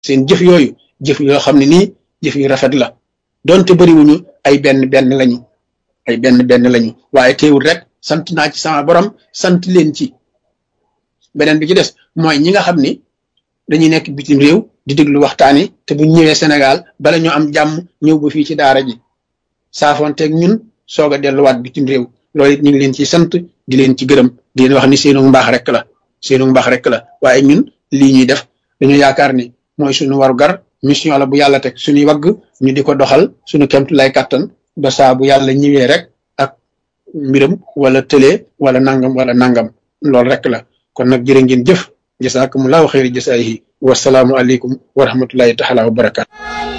seen jëf yooyu jëf yoo xam ne nii jëf yu rafet la donte bëriwuñu ay benn benn lañu ay benn benn lañu waaye teewul rek sant naa ci sama borom sant leen ci beneen bi ci des mooy ñi nga xam ni dañuy nekk bitim réew di déglu waxtaan yi te bu ñëwee Sénégal bala ñu am jàmm ñëw ba fii ci daara ji saafonteeg ñun soog a delluwaat bitim réew loolu it ñu ngi leen ci sant di leen ci gërëm di leen wax ni seenu mbaax rek la seenu mbaax rek la waaye ñun lii ñuy def dañu yaakaar ni mooy suñu waru gar mission la bu yàlla teg suñuy wagg ñu di ko doxal suñu kemtu lay kàttan ba saa bu yàlla ñëwee rek ak mbiram wala tëlee wala nangam wala nangam loolu rek la kon nag jërë ngeen jëf jasaakumullahu xayri jasaayihi wasalaamu aleykum wa rahmatullahi taala wa barakaatu